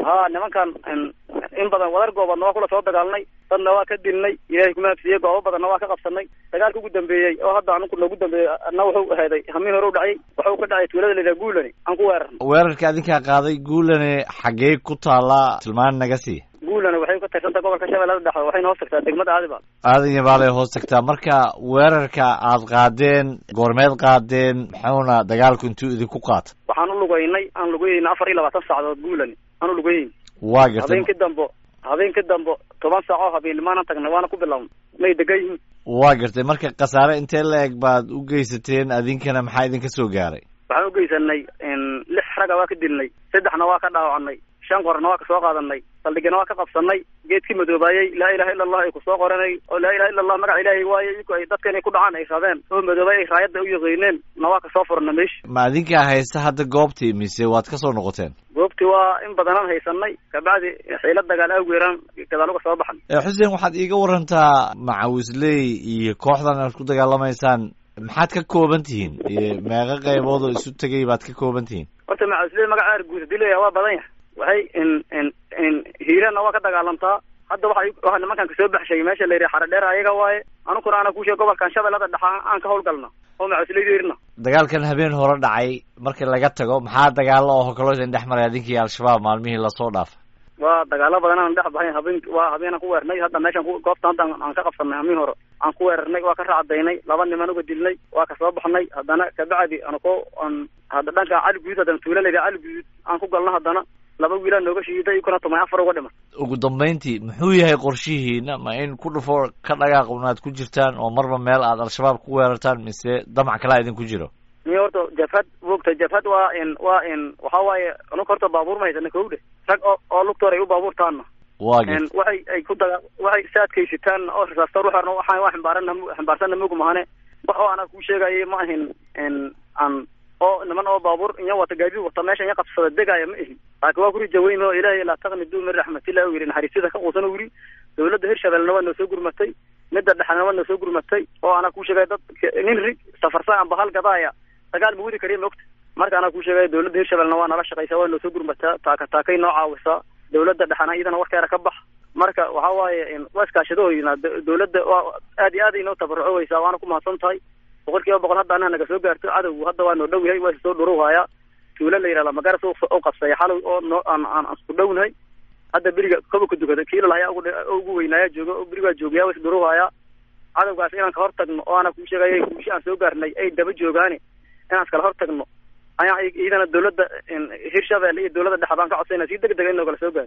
ha nimankan in badan wadar goobaadna waa kula soo dagaalnay dadna waa ka dilnay ilaahay kuma hafsiiyey goobo badanna waa ka qabsanay dagaalka ugu dambeeyey oo hadda anku noogu dambeeyey na wuxuu aheeday hamiin hore u dhacay wuxuu ka dhacay tuulada la yidhaha guulani aan ku weerarnay weerarka adinkaa qaaday guulane xaggee ku taallaa tilmaan naga sii guulana waxay ka tirsantaha gobolka shabeellada dhexe waxayna hoos tagtaa degmada aadibaal aadan yabaalay hoos tagtaa marka weerarka aad qaadeen goormeed qaadeen maxuuna dagaalku intuu idinku qaata waxaan u lugeynay aan lugeyeyna afar iyo labaatan saacadood guulani aan u lugeyeyn waa gartay habeenkii dambo habeenkii dambo toban saac oo habeennimaanan tagnay waana ku bilawnay may degan yihiin waa gartay marka khasaare intee la eg baad u geysateen adinkana maxaa idinka soo gaaray waxaan u geysanay lix raga waa ka dilnay saddexna waa ka dhaawacnay shan qorna waa ka soo qaadanay saldhigana waa ka qabsanay geedkii madoobaayey laa ilaha illa allah ay kusoo qoranay oo laa ilaha illa allah magaca ilaahay waaye iyaku ay dadka inay ku dhacaan ay rabeen oo madoobay ay raayadda u yaqiineen na waa kasoo furna meesha ma adinkaa haysta hadda goobtii mise waad ka soo noqoteen goobtii waa in badanaan haysanay kabacdi xiila dagaal awgeeraan gadaal uga soo baxan xuseen waxaad iiga warantaa macawisley iyo kooxdan aad ku dagaalamaysaan maxaad ka kooban tihiin meeqa qaybood oo isu tegay baad ka kooban tihiin horta macawisley magaca arguud hadii leeyahay waa badan yahay waxay in in in hiirana waa ka dagaalamtaa hadda waxay waxa nimankan kasoo baxshay meesha la yidhaha xaradheer ayaga waaye anukuna ana kuusheeg gobolkan shabeellada dhexa aan ka hawlgalna oo macawisleydeerna dagaalkan habeen hore dhacay markii laga tago maxaa dagaalo oo kaloo idin dhex maray adinkii al-shabaab maalmihii lasoo dhaafay waa dagaalo badan aan dhex baxay habeen waa habeenaan ku weernay hadda meeshan goobta hadda aan ka qabsanay hamiin hore aan ku weerarnay waa ka raacdaynay laba niman uga dilnay waa kasoo baxnay haddana kabacdi anako aan hadda dhanka cali guduud haddana tuula layidhaha cali guduud aan ku galno haddana laba wiilaa nooga shiiday ikuna tumay afar uga dhiman ugu dambayntii muxuu yahay qorshihiina ma in ku dhufo ka dhagaaq unaad ku jirtaan oo marba meel aad al-shabaab ku weerartaan mise damac kalaa idinku jiro ni horta jabhad wogta jabhad waa in waa in waxa waaye anaka horta baabuur ma haysana kowdhe rag oo oo lugtoor ay u baabuurtaanna waa n waxay ay ku daga waxay saadkaysitaan oo rasaasta ruuxarna waxaan waa ximbaarana ximbaarsanna mug mahane wax oo anaa kuu sheegayay ma ahin n aan oo niman oo baabuur inya wata gaadiid wata meesha inya qabsada degaya ma ihin laakiin waa kuri jaweyn oo ilaahay laa taqnidu min raxmatillah u yidhi naxariisyada ka quusan u yidhi dawladda hirshabelna waa noo soo gurmatay midda dhexena waa noo soo gurmatay oo anaa kuu sheegaya dad nin rig safarsan amba hal gadaaya dagaal ma wadi kariya maogta marka anaa kuu sheegaya dawladda hirshabelna waa nala shaqaysaa waa noo soo gurmataa taaka taakay noo caawisaa dawladda dhexena iyadana warkeeda ka bax marka waxa waaye waa iskaashadooyina dawladda waa aad iyo aad ay noo tabarucoweysaa waana ku mahadsan tahay boqol kiiba boqol hadda anaha naga soo gaarto cadowgu hadda waa noo dhow yahay waa soo dhuruhaayaa tuulo la yidhahda magaras u qabsaya xalow oo noo aan aan isku dhownahay hadda beriga koba ka dukada kiilal hayaa ugu ugu weynaaya jooga oo berigaa joogaya waa isdhuruhaayaa cadowgaas inaan ka hor tagno oo ana kuu sheegaya guushi aan soo gaarnay ay daba joogaane inaan iskala hor tagno ayaa iyadana dawladda hirshabelle iyo dawladda dhexe baan ka codsayna si deg dega in noogala soo gaaro